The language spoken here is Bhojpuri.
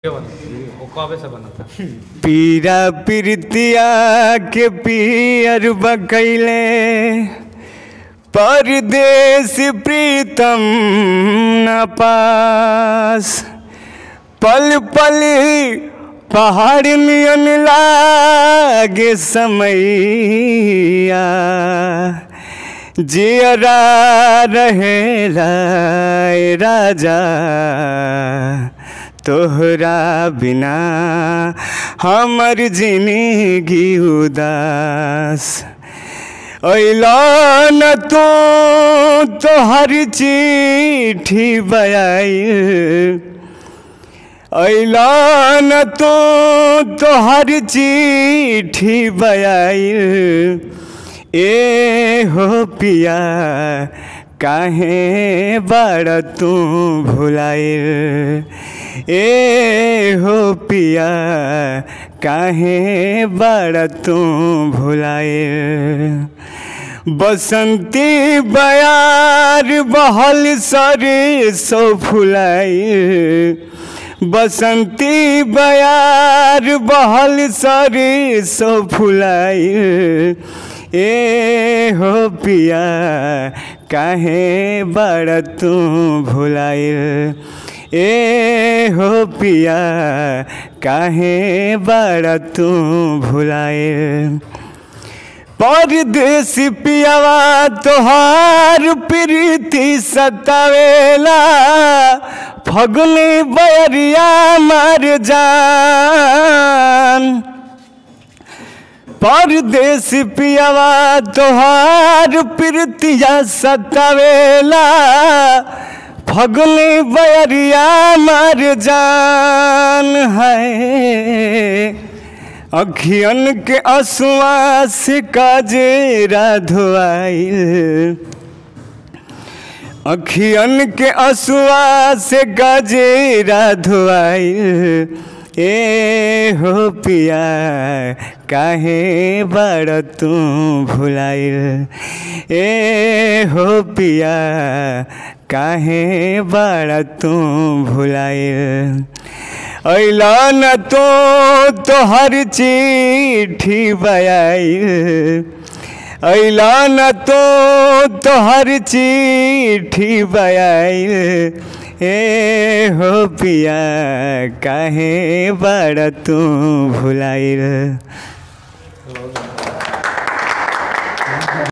के बना वो कबे से बना था पीरा पीरतिया के पियर बकैले परदेश प्रीतम न पास पल पल पहाड़ नियन लागे समैया जियरा रहेला ए राजा तोहरा बिना हमर जिंदगी उदास ऐलन तो तोहर चिट्ठी बयाई ऐलन तो तोहर चिट्ठी बयाई ए हो पिया काहे बड़ तू भुलाइल ए हो पिया काहे बड़ तू भुलाइल बसंती बयार बहल सरे सो फुलाई बसंती बयार बहल सरे सो फुलाई ए हो पिया काहे बड़ तू भुलाइल ए हो पिया काहे बड़ तू भुलाइल परदेसी पियावा तोहार प्रीति सतावेला फगुनी बयरिया मर जान परदेसी पियावा तोहार प्रीतिया सतावेला फगुनी बयरिया मर जान है अखियन के असुआ से काजेरा धोआइल अखियन के असुआ से गजेरा धोआइल ए हो पिया काहे बड़ तू भुलाइल ए हो पिया काहे बड़ तू भुलाइल ऐलन तो तोहर चिट्ठी बयाइल ऐलन तो तोहर चिट्ठी बयाइल ए हो पिया काहे बड़ तू भुलाइल बहुत